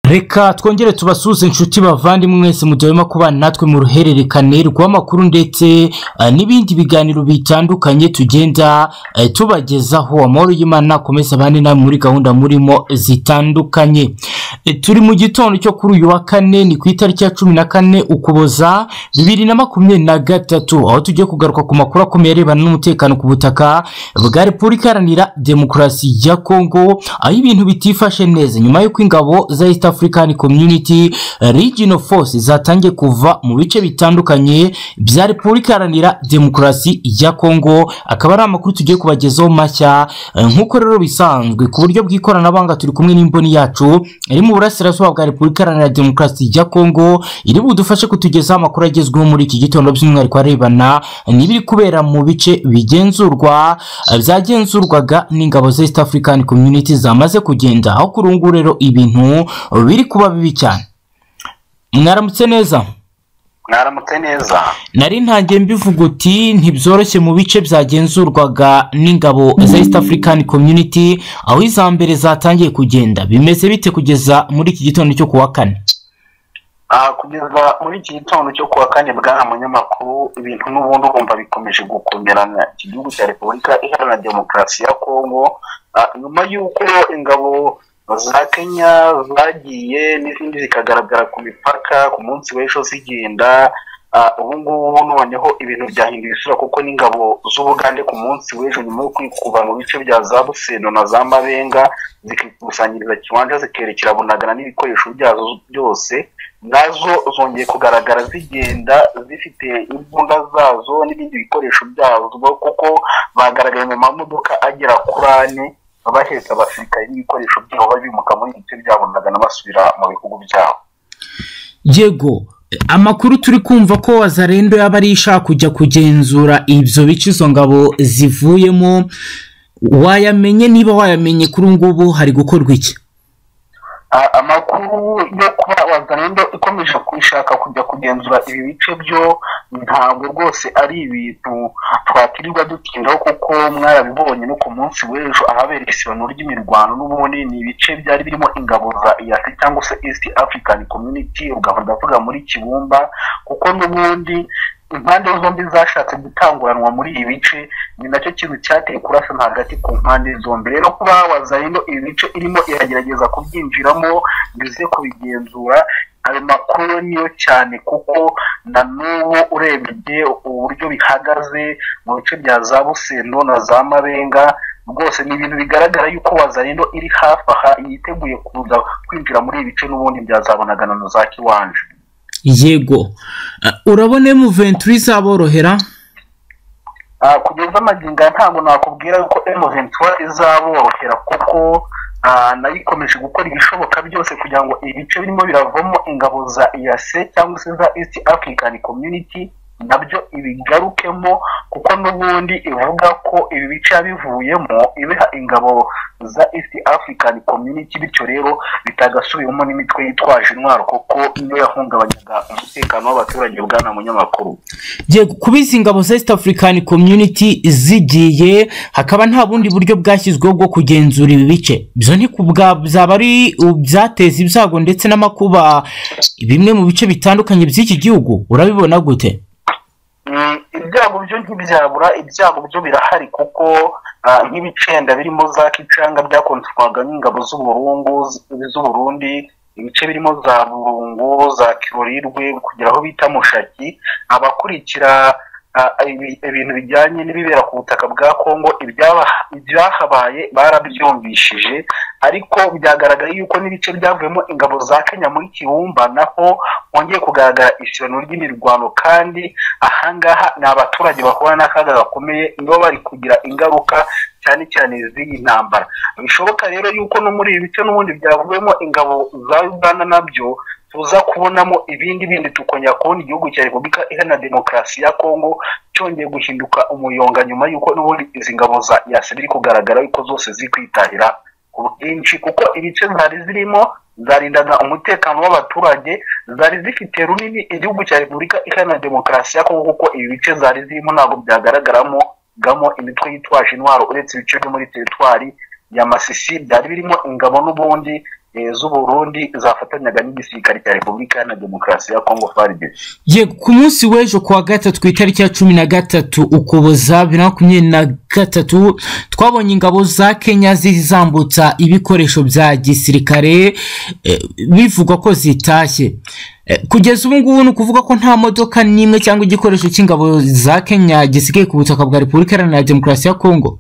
reka twongere tubasuhuze inshuti bavandimwe mwese mu gihe murimo kubana natwe mu ruhererekane rw'amakuru ndetse eh, n'ibindi biganiro bitandukanye tugenda eh, tubagezaho amahoro y'imana akomeze abandi nawe muri gahunda murimo zitandukanye Eh, turi mu gitondo cyo kuri uyu wa kane ni ku itariki ya cumi na kane ukuboza bibiri na makumyabiri na gatatu aho tugiye kugaruka ku makuru akomeye arebana n'umutekano ku butaka bwa repubulika iharanira demokarasi ya kongo aho ibintu bitifashe neza nyuma y'uko ingabo za east african community regional force zatangiye kuva mu bice bitandukanye bya repubulika iharanira demokarasi ya kongo akaba ari amakuru tugiye kubagezaho mashya Eh, nk'uko rero bisanzwe ku buryo bw'ikoranabuhanga turi kumwe n'imboni yacu iri mu burasirazuba bwa repubulika iharanira demokarasi ya kongo iri budufashe kutugezaho amakuru agezweho muri iki gitondo by'umwihariko arebana n'ibiri kubera mu bice bigenzurwa eh, byagenzurwaga n'ingabo za east african community zamaze kugenda aho kuri ubu ngubu rero ibintu biri kuba bibi cyane mwaramutse neza mwaramutse neza nari ntangiye mbivuga uti ntibyoroshye mu bice byagenzurwaga n'ingabo za east african community aho iza mbere zatangiye kugenda bimeze bite kugeza muri iki gitondo cyo kuwa kane Ah, kugeza muri iki gitondo cyo kuwa kane bwana munyamakuru ibintu n'ubundi urumva bikomeje gukomerana iki gihugu cya repubulika iharanira demokarasi ya kongo ah, nyuma y'uko ingabo za kenya zagiye n'izindi zikagaragara ku mipaka ku munsi w'ejo zigenda ah, ubu ngubu noneho ibintu byahinduye isura kuko n'ingabo z'ubugande ku munsi w'ejo nyuma yo kwikuba mu bice bya za buseno na za mabenga zikikusanyiriza kiwanja zikerekera bunagana n'ibikoresho byazo byose nazo zongeye kugaragara zigenda zifite imbunda zazo n'ibindi bikoresho byazo kuko bagaragaye mu mamodoka agera kuri ane bahetse abasirikare n'ibikoresho byabo babimuka muri ibi bice byabonagana basubira mu bihugu byabo yego amakuru turi kumva ko wazarendo yaba ari ishaka kujya kugenzura ibyo bice izo ngabo zivuyemo wayamenye niba wayamenye kuri ubu ngubu hari gukorwa iki A- amakuru yo kuba wazarendo ikomeje kwishaka kujya kugenzura ibi bice byo ntabwo rwose ari ibintu twakwirirwa dutindaho kuko mwarabibonye no ku munsi w'ejo ahabera isibano ry'imirwano n'ubundi ni ibice byari birimo ingabo za iyasi cyangwa se east african community ugahora ndavuga muri kibumba kuko n'ubundi impande zombi zashatse gutanguranwa muri ibi bice ni nacyo kintu cyateye kurasana hagati ku mpande zombi rero kuba wazarino ibi bice irimo iragerageza kubyinjiramo bize kubigenzura ayo makuru niyo cyane kuko na n'ubu urebye uburyo bihagaze mu bice bya za busendo na za mabenga rwose ni ibintu bigaragara yuko wazarino iri hafi aha yiteguye kuza kwinjira muri ibi bice n'ubundi byazabonagana na za kiwanje yego urabona muventuri izaborohera Ah, kugeza magingo aya ntabwo nakubwira yuko M23 izaborohera kuko ah, nayo ikomeje gukora ibishoboka byose kugira ngo ibice birimo biravamo ingabo za EAC cyangwa se za East African Community nabyo ibigarukemo kuko n'ubundi ivuga ko ibi bice yabivuyemo ibiha ingabo za East African Community bityo rero bitagasubiyemo n'imitwe yitwaje intwaro kuko niyo yahungabanyaga umutekano w'abaturage bwana munyamakuru yego kuba izi ngabo za east african community zigiye hakaba nta bundi buryo bwashyizweho bwo kugenzura ibi bice ibyo ni kubwa byaba ari ibyateza ibyago ndetse n'amakuba bimwe mu bice bitandukanye by'iki gihugu urabibona gute Mm, ibyago byo ntibyabura ibyago byo birahari kuko ah, nk'ibicenda birimo za kicanga byakontorwaga n'ingabo z'uburungu z- z'uburundi ibice birimo za burungu za kirorirwe kugira aho bita mushaki abakurikira ah, ibi- ibintu bijyanye n'ibibera ku butaka bwa kongo ibyaba- ibyahabaye barabyumvishije ariko byagaragaye yuko n'ibice byavuyemo ingabo za kenya muri kibumba naho hongeye kugaragara isibano ry'imirwano kandi ahangaha ni abaturage bahura n'akaga gakomeye nibo bari kugira ingaruka cyane cyane z'iyi ntambara bishoboka rero yuko no muri ibi bice n'ubundi byavuyemo ingabo za uganda nabyo tuza kubonamo ibindi bindi tukongera kubona igihugu cya repubulika iharanira demokarasi ya kongo cyongeye guhinduka umuyonga nyuma y'uko n'ubundi izi ngabo za yasi biri kugaragara yuko zose ziri kwitahira ku bwinshi kuko ibice zari zirimo zarindaga umutekano w'abaturage zari zifite runini igihugu cya repubulika iharanira demokarasi ya kongo kuko ibi bice zari zirimo ntabwo byagaragaramo gamo imitwe yitwaje intwaro uretse ibice byo muri teritwari ya masisi byari birimo ingabo n'ubundi eh, z'uburundi zafatanyaga n'igisirikare cya repubulika iharanira demokarasi ya kongo faridesi ye ku munsi w'ejo kuwa gatatu ku itariki ya cumi na gatatu ukuboza bibiri na makumyabiri na gatatu twabonye ingabo za kenya zizambutsa ibikoresho bya gisirikare eh, bivugwa ko zitashye Eh, kugeza ubu ngubu ni ukuvuga ko nta modoka n'imwe cyangwa igikoresho cy'ingabo za kenya gisigaye ku butaka bwa repubulika iharanira demokarasi ya kongo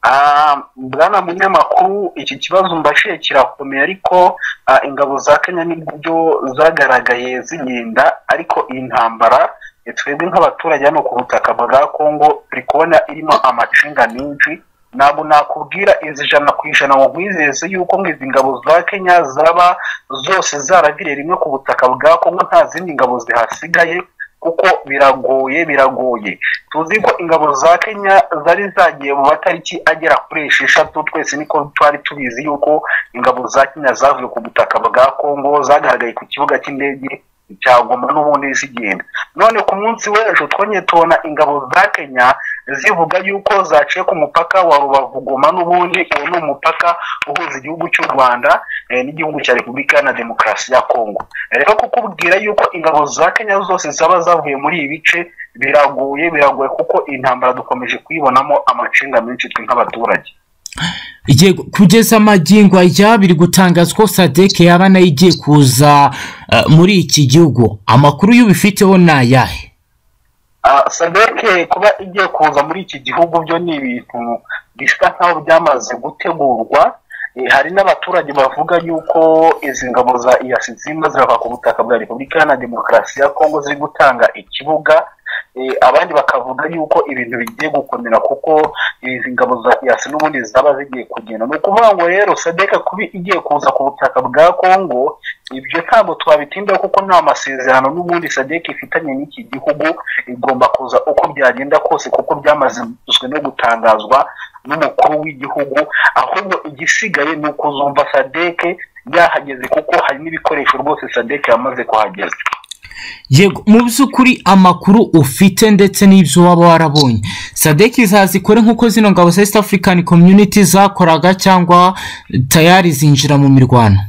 Ah, bwana munyamakuru iki kibazo mbashiye kirakomeye ariko ah, ingabo za kenya nibyo zagaragaye zirinda ariko iyi ntambara eh, twebwe nk'abaturage hano ku butaka bwa kongo turi kubona irimo amacinga menshi ntabwo nakubwira izi ijana ku ijana ngo nkwizeze yuko ngo izi ngabo za kenya zaba zose zaragiriye rimwe ku butaka bwa kongo nta zindi ngabo zihasigaye kuko biragoye biragoye tuzi ko ingabo za kenya zari zagiye mu matariki agera kuri esheshatu twese niko twari tubizi yuko ingabo za kenya zavuye ku butaka bwa kongo zagaragaye ku kibuga cy'indege cya goma n'ubundi zigenda none ku munsi w'ejo twongeye tubona ingabo za kenya zivuga yuko zaciye ku mupaka wa rubavu goma n'ubundi uwo ni umupaka uhuza igihugu cy'u rwanda eh, n'igihugu cya repubulika na demokarasi ya kongo rero kukubwira yuko ingabo za kenya zose zaba zavuye muri ibi bice biragoye biragoye kuko intambara dukomeje kuyibonamo amacinga menshi twe nk'abaturage yego kugeza amagingo aya biri gutangazwa ko sadeke yaba nayo igiye kuza eh, muri iki gihugu amakuru y'ubifiteho ni ayahe Ah, sadeke kuba igiye kuza muri iki gihugu byo ni ibintu bisa nkaho byamaze gutegurwa Eh, hari n'abaturage bavuga yuko izi ngabo za iyasi zirimo zirava ku butaka bwa repubulika na demokarasi ya kongo ziri gutanga ikibuga Eh, abandi bakavuga yuko ibintu bigiye gukomera kuko izi ngabo za iyasi n'ubundi zaba zigiye kugenda ni ukuvuga ngo rero sadeka kuba igiye kuza ku butaka bwa kongo ibyo ntabwo twabitindaho kuko nta masezerano n'ubundi sadeka ifitanye n'iki gihugu igomba kuza uko byagenda kose kuko byamazwe no gutangazwa n'umukuru w'igihugu ahubwo igisigaye ni ukuzumva sadeke yahageze kuko hari n'ibikoresho rwose sadeke yamaze kuhageza yego mu by'ukuri amakuru ufite ndetse n'ibyo waba warabonye sadeki izazikore nk'uko zino ngabo za east african community zakoraga cyangwa tayari zinjira mu mirwano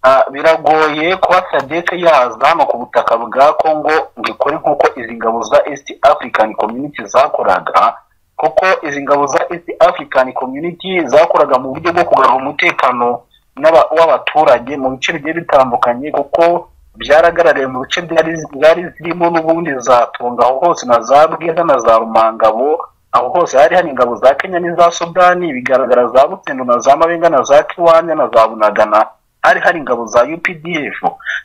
Ah, biragoye kuba sadeke yaza hano ku butaka bwa kongo ngo ikore nk'uko izi ngabo za east african community zakoraga kuko izi ngabo za east african community zakoraga mu buryo bwo kugarura umutekano n'aba- w'abaturage mu bice bigiye bitandukanye kuko byaragaragaye mu bice byari byari zirimo n'ubundi zatunga aho hose na za bwiza na za rumangabo aho hose hari hari ingabo za kenya n'iza sudani bigaragara za butendo na za mabenga na za kiwanya na za bunagana hari hari ingabo za updf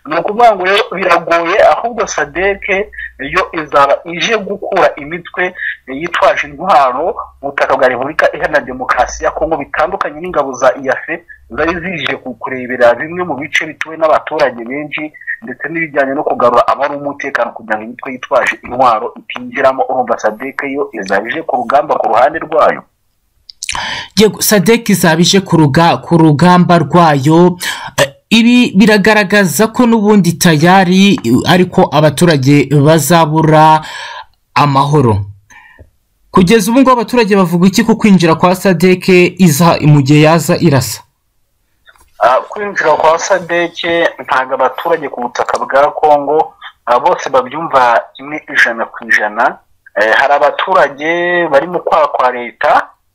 ni ukuvuga ngo rero biragoye ahubwo sadeke yo izaba ije gukura imitwe yitwaje intwaro mu butaka bwa repubulika iharanira demokarasi ya kongo bitandukanye n'ingabo za iyafe zari zije ku- kurebera bimwe mu bice bituwe n'abaturage benshi ndetse n'ibijyanye no kugarura abari umutekano kugira ngo imitwe yitwaje intwaro itinjiramo urumva sadeke yo izaba ije ku rugamba ku ruhande rwayo yego sadeki zabije ku ruga ku rugamba rwayo Eh, ibi biragaragaza ko n'ubundi tayari eh, ariko abaturage bazabura amahoro kugeza ubu ngubu abaturage bavuga iki ku kwinjira kwa sadeke iza mu gihe yaza irasa Ah, kwinjira kwa sadeke ntabwo abaturage ku butaka bwa kongo ah, bose babyumva kimwe ijana ku ijana Eh, hari abaturage bari mu kwaha kwa leta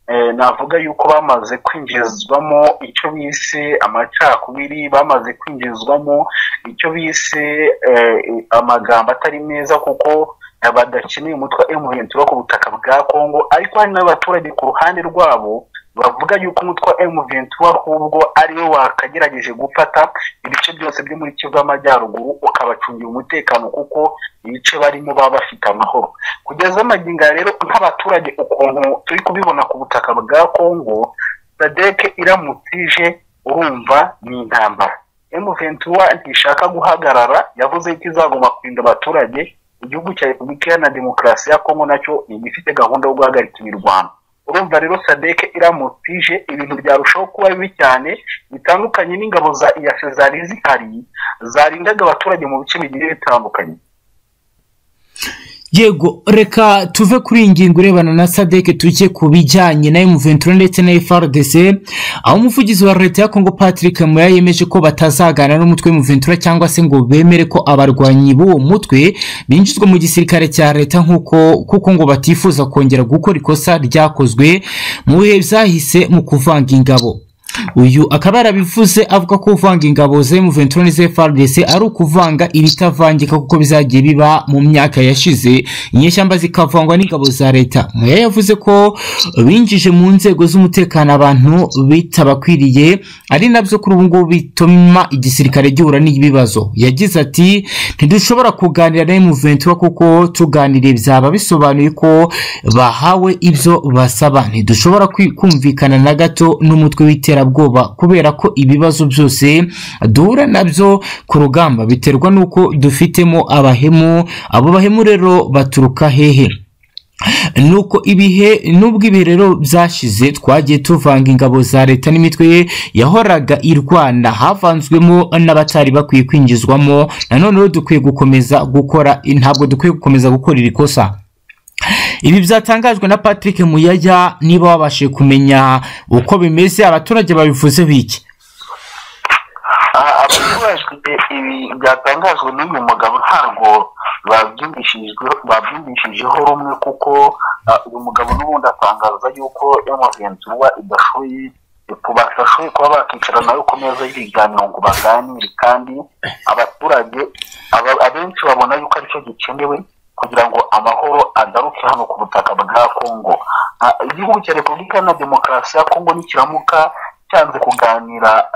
eh, navuga yuko bamaze kwinjizwamo icyo bise amacakubiri bamaze kwinjizwamo icyo bise eh, amagambo atari meza kuko eh, badakeneye umutwe wa M23 wo ku butaka bwa kongo ariko hari n'abaturage ku ruhande rwabo bavuga yuko umutwe wa M23 ahubwo ariwe wakagerageje gufata ibice byose byo muri Kivu y'Amajyaruguru ukabacungira umutekano kuko ibice barimo baba bafite amahoro kugeza amagingo aya rero nk'abaturage ukuntu turi kubibona ku butaka bwa Kongo sadeke iramutse ije urumva ni intambara M23 ntishaka guhagarara yavuze ko izagomba kurinda abaturage igihugu cya Repubulika Iharanira Demokarasi ya Kongo nacyo ni igifite gahunda yo guhagarika imirwano urumva rero sadeke iramutse ije ibintu byarushaho kuba bibi cyane bitandukanye n'ingabo za iyase zari zihari zarindaga abaturage mu bice bigiye bitandukanye yego reka tuve kuri iyi ngingo irebana na sadeke tujye ku bijyanye na emuventura ndetse na frdc aho umuvugizi wa leta ya kongo patrick muya yemeje ko batazagana n'umutwe w'emuventura cyangwa se ngo bemere ko abarwanyi b'uwo mutwe binjizwa mu gisirikare cya leta nk'uko kuko ngo batifuza kongera gukora ikosa ryakozwe mu bihe byahise mu kuvanga ingabo uyu akaba yarabivuze avuga ko kuvanga ingabo za M23 n'iza FARDC ari ukuvanga ibitavangika kuko bizagiye biba mu myaka yashize inyeshyamba zikavangwa n'ingabo za leta Muya yavuze ko binjije mu nzego z'umutekano abantu bitabakwiriye ari nabyo kuri ubu ngubu bituma igisirikare gihura n'ibibazo yagize ati ntidushobora kuganira na M23 kuko tuganiriye byaba bisobanuye ko bahawe ibyo basaba ntidushobora kwi- kumvikana na gato n'umutwe w'itera iterabwoba kubera ko ibibazo byose duhura nabyo ku rugamba biterwa n'uko dufitemo abahemu abo bahemu rero baturuka hehe nuko ibihe nubwo ibihe rero byashize twagiye tuvanga ingabo za leta n'imitwe yahoraga irwana havanzwemo n'abatari bakwiye kwinjizwamo nanone rero dukwiye gukomeza gukora ntabwo dukwiye gukomeza gukora iri kosa ibi byatangajwe na patrick muyaya niba wabashije kumenya uko bimeze abaturage babivuzeho iki Ah, abaturajwe ibi byatangajwe n'uyu mugabo ntabwo babyumvishijeho babyumvishijeho rumwe kuko ah, uyu mugabo n'ubundi atangaza yuko yamuventura idashoboye bashoboye kuba bakicara nawe ku meza y'ibiganiro ngo baganire kandi abaturage aba- abenshi babona yuko aricyo gikenewe kugira ngo amahoro agaruke hano ku butaka bwa kongo Ah, igihugu cya repubulika na demokarasi ya kongo nikiramuka cyanze kuganira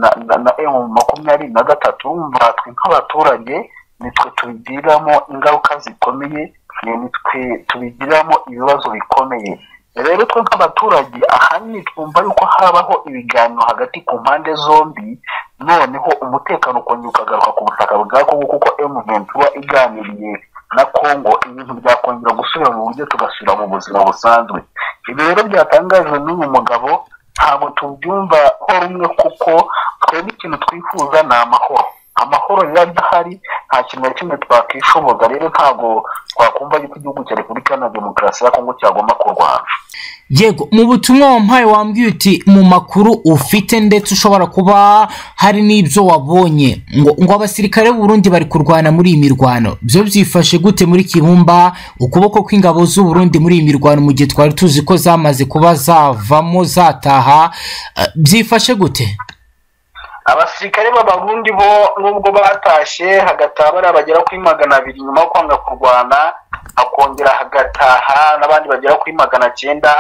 na na- na emu makumyabiri na gatatu urumva twe nk'abaturage nitwe tubigiriramo ingaruka zikomeye ni nitwe tubigiriramo ibibazo bikomeye rero twe nk'abaturage ahanini twumva yuko habaho ibiganiro hagati ku mpande zombi noneho umutekano ukongera ukagaruka ku butaka bwa kongo kuko emu ventura iganiriye na kongo ibintu byakongera gusubira mu buryo tugasubira mu buzima busanzwe ibi rero byatangajwe n'uyu mugabo ntabwo tubyumva ho rumwe kuko twebwe ikintu twifuza ni amahoro amahoro rero adahari nta kintu na kimwe twakwishoboza rero ntabwo twakumva yuko igihugu cya repubulika na demokarasi ya kongo cyagomba kurwana yego mu butumwa wampaye wambwiye uti mu makuru ufite ndetse ushobora kuba hari n'ibyo wabonye ngo ngo abasirikare b'uburundi bari kurwana muri iyi mirwano byo byifashe gute muri kibumba ukuboko kw'ingabo z'uburundi muri iyi mirwano mu gihe twari tuzi ko zamaze kuba zavamo zataha eh, byifashe gute abasirikare b'abarundi bo nubwo batashye hagataha bariya bagera kuri magana abiri nyuma yo kwanga kurwana hakongera hagataha n'abandi bagera kuri magana cyenda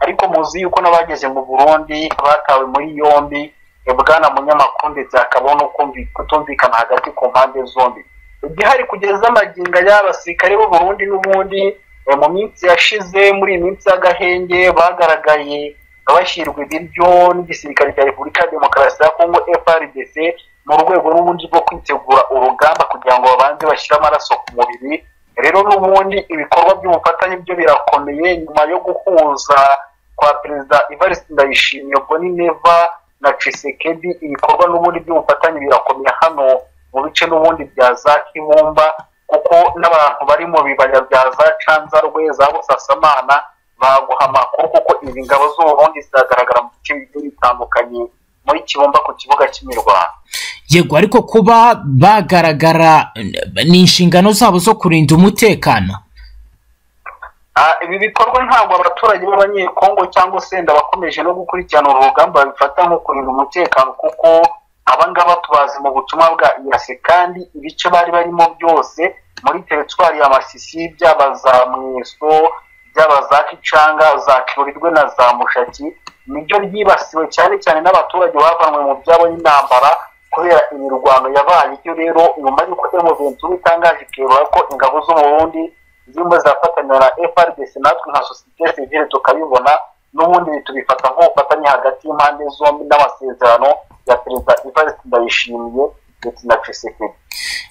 ariko muzi yuko n'abageze mu burundi batawe muri yombi bwana munyamakuru ndetse hakaba no kumvi- kutumvikana hagati ku mpande zombi igihari kugeza amaginga y'abasirikare b'u Burundi n'ubundi eh, mu minsi yashize muri iyi minsi y'agahenge bagaragaye bashyirwa ibiryo n'igisirikare cya repubulika ya demokarasi ya kongo frdc mu rwego n'ubundi rwo kwitegura urugamba kugira ngo babanze bashyire amaraso ku mubiri rero n'ubundi ibikorwa by'ubufatanye byo birakomeye nyuma yo guhuza kwa perezida ivariste ndayishimiye ubwo ni neva na cisekedi ibikorwa n'ubundi by'ubufatanye birakomeye hano mu bice n'ubundi bya za kibumba kuko n'abantu bari mu bibaya bya za canzarwe za busasamana baguha amakuru kuko izi ngabo z'uburundi ziragaragara mu bice bigiye bitandukanye muri kibumba ku kibuga cy'imirwano yego ariko kuba bagaragara eh, ni inshingano zabo zo kurinda umutekano Ah, ibi bikorwa ntabwo abaturage b'abanyekongo cyangwa se ndabakomeje no gukurikirana uru rugamba bifata nko kurinda umutekano kuko abangaba tubazi mu butumwa bwa irasi kandi ibice bari barimo byose muri teritwari ya masisi byaba za mweso byaba za kicanga za kirurirwe na za mushaki nibyo byibasiwe cyane cyane n'abaturage bavanwe mu byabo n'intambara kubera imirwano yabaye ibyo rero nyuma y'uko emuventura itangaje ikerura ko ingabo zo mu burundi zirimo zirafatanya na frdc natwe nka sosiyete sivile tukabibona n'ubundi tubifata nk'ubufatanye hagati y'impande zombi n'amasezerano ya perezida ivariste ndayishimiye ndetse na cisekedi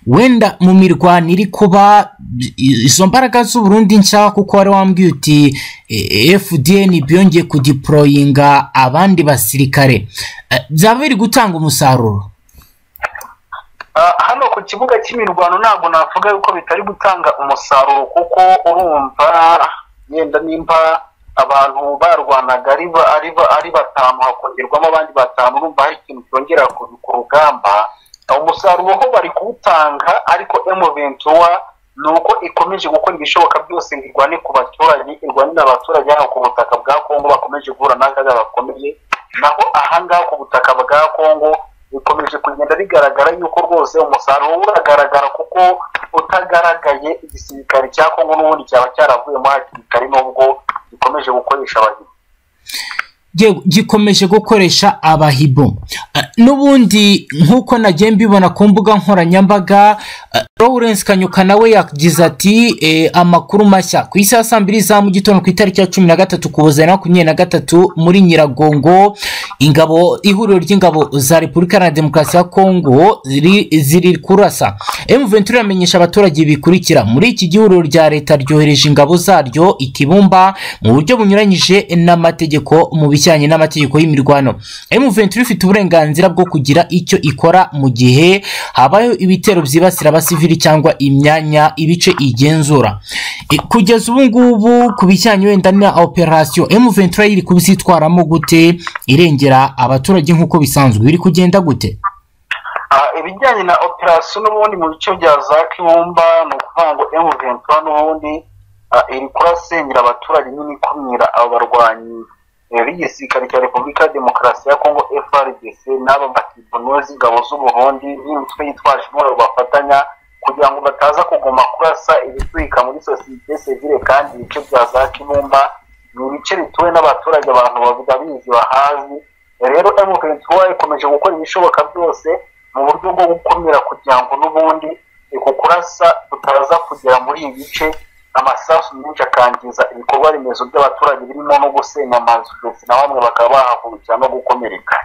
wenda mu mirwano iri kuba i- izo mbaraga z'uburundi nshya kuko wari wambwiye uti eh, fdn byongeye kudiporoyinga abandi basirikare Eh, byaba biri gutanga umusaruro Ah, hano ku kibuga cy'imirwano ntabwo navuga yuko bitari gutanga umusaruro kuko urumva yenda nimba abantu barwanaga ari ba- ari ba- ari batanu hakongerwamo abandi batanu urumva hari ikintu cyongera ku ku rugamba Ah, umusaruro ho bari kuwutanga ariko emuventura ni uko ikomeje gukora ibishoboka byose ngo irwane ku baturage irwanira abaturage hano ku butaka bwa kongo bakomeje guhura n'akaga bakomeye naho ahangaha ku butaka bwa kongo bikomeje kugenda bigaragara yuko rwose umusaruro uragaragara kuko utagaragaye igisirikare cya kongo n'ubundi cyaba cyaravuyemo hakiri kare n'ubwo gikomeje gukoresha abahizi Yewe, gikomeje gukoresha abahibo Eh, n'ubundi nk'uko nagiye mbibona ku mbuga nkoranyambaga eh, lawrence kanyuka nawe yagize ati eh, amakuru mashya ku isaha saa mbiri za mu gitondo ku itariki ya cumi na gatatu kuboza na makumyabiri na gatatu muri nyiragongo ingabo ihuriro ry'ingabo za repubulika iharanira demokarasi ya kongo ziri, ziri kurasa m ventura iramenyesha abaturage ibi bikurikira muri iki gihuriro rya leta ryohereje ingabo zaryo i kibumba mu buryo bunyuranyije n'amategeko mu bijyanye n'amategeko y'imirwano M23 ifite uburenganzira bwo kugira icyo ikora mu gihe habayeho ibitero byibasira abasivili cyangwa imyanya ibice igenzura E, kugeza ubu ngubu ku bijyanye wenda na operasiyo M23 iri kubyitwaramo gute irengera abaturage nk'uko bisanzwe biri kugenda gute Ah, ibijyanye na operasiyo n'ubundi mu bice bya za kibumba ni ukuvuga ngo emuventura n'ubundi ah, iri kurasengera abaturage nyine ikumira abo barwanyi eh, b'igisirikare cya repubulika ya demokarasi ya kongo frdc n'aba bakibonuwe z'ingabo z'uburundi n'imitwe yitwaje intwaro bafatanya kugira ngo bataza kuguma kurasa ibitwika muri sosiyete sivile kandi ibice bya za kibumba ni ibice bituwe n'abaturage abantu babizi bahazi rero M23 ikomeje gukora ibishoboka byose mu buryo bwo gukumira kugira ngo n'ubundi uku kurasa kutaza kugera muri ibi bice amasasu menshi akangiza ibikorwa remezo by'abaturage birimo no gusenya amazu ndetse na bamwe bakaba bahahurukira no gukomereka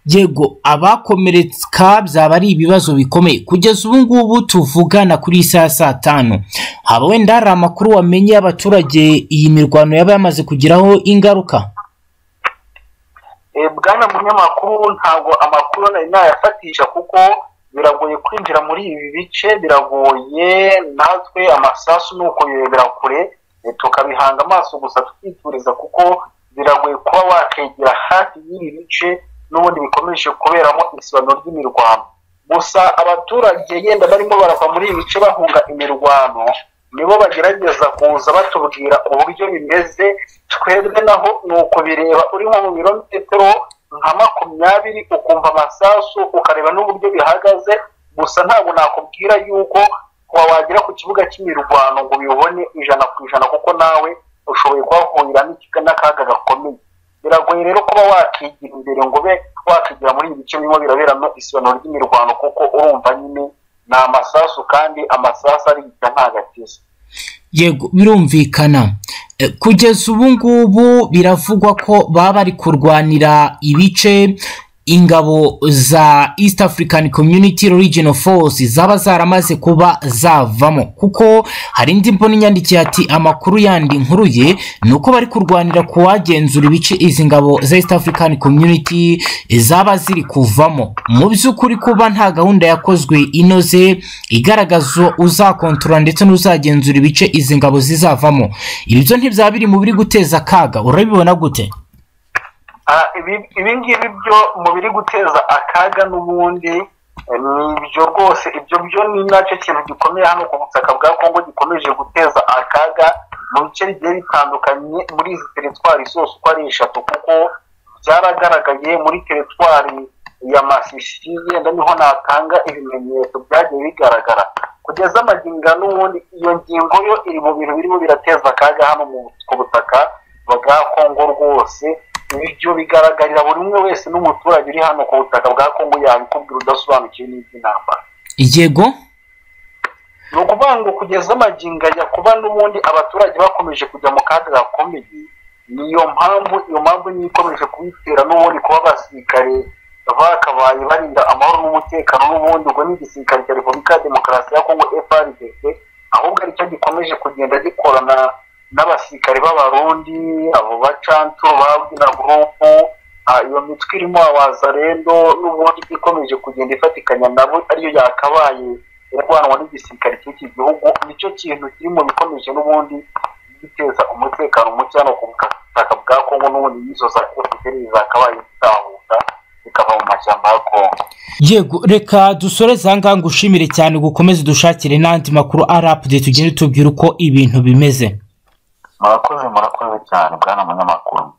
yego abakomereka byaba ari ibibazo bikomeye kugeza ubu ngubu tuvugana kuri iyi saha ya saa tanu haba wenda hari amakuru wamenye y'abaturage iyi mirwano yaba yamaze kugiraho ingaruka Eh, bwana munyamakuru ntabwo amakuru nari nayafatisha kuko biragoye kwinjira muri ibi bice biragoye natwe amasasu ni ukuyirebera kure eh, tukabihanga amaso gusa tukituriza kuko biragoye kuba wakegera hafi y'ibi bice n'ubundi bikomeje kuberamo isibano ry'imirwano gusa abaturage yenda barimo barava muri ibi bice bahunga imirwano nibo bagerageza kuza batubwira uburyo bimeze twebwe naho ni ukubireba uri nko mu birometero nka makumyabiri ukumva amasasu ukareba n'uburyo bihagaze gusa ntabwo nakubwira yuko kuba wagera ku kibuga cy'imirwano ngo ubibone ijana ku ijana kuko nawe ushoboye kuhahurira n'ikiga- n'akaga gakomeye biragoye rero kuba wakigira imbere ngo ube wakigira muri ibi bice birimo biraberamo isibano ry'imirwano kuko urumva nyine ni amasasu kandi amasasu arigita nta gatiza yego birumvikana Eh, kugeza ubu ngubu biravugwa ko baba bari kurwanira ibice ingabo za east african community regional force zaba zaramaze kuba zavamo kuko hari indi mbona inyandikiye ati amakuru yandi nkuruye ni uko bari kurwanira kuwagenzura ibice izi ngabo za east african community zaba ziri kuvamo mu by'ukuri kuba nta gahunda yakozwe inoze igaragaza uzakontorora ndetse n'uzagenzura ibice izi ngabo zizavamo ibi byo ntibyaba biri mu biri guteza akaga urabibona gute Ah, ibi- ibi ngibi byo mu biri guteza akaga n'ubundi eh, ni ibyo rwose ibyo byo ni nacyo kintu gikomeye hano ku butaka bwa kongo gikomeje guteza akaga mu bice bigiye bitandukanye muri izi teritwari zose uko ari eshatu kuko byaragaragaye muri teritwari ya masisi yenda niho natanga ibimenyetso byagiye bigaragara kugeza amaginga n'ubundi iyo ngingo yo iri mu bintu birimo birateza akaga hano mu- ku butaka bwa kongo rwose ibyo bigaragarira buri umwe wese n'umuturage uri hano ku butaka bwa kongo yabikubwira udasobanukiwe n'iby'intambara yego ni ukuvuga ngo kugeza amaginga ya kuba n'ubundi abaturage bakomeje kujya mu kaga gakomeye niyo mpamvu iyo mpamvu niyo ikomeje kubitera n'ubundi kuba abasirikare bakabaye barinda amahoro n'umutekano n'ubundi ubwo ni igisirikare cya repubulika ya demokarasi ya kongo frdc ahubwo aricyo gikomeje kugenda gikorana n'abasirikare b'abarundi abo bacantu ba bwina gurupu Ah, iyo mitwe irimo abazarendo n'ubundi ikomeje kugenda ifatikanya nabo ariyo yakabaye irwanwa n'igisirikare cy'iki gihugu nicyo kintu kiri mu bikomeje n'ubundi guteza umutekano muke hano ku butaka bwa kongo n'ubundi n'izo za efuperi zakabaye zitahuta zikava mu mashyamba ya kongo yego reka dusoreze ahangaha ngushimire cyane ugukomeze dushakire n'andi makuru ari apudeti tugende tubwira uko ibintu bimeze murakoze murakoze cyane bwana munyamakuru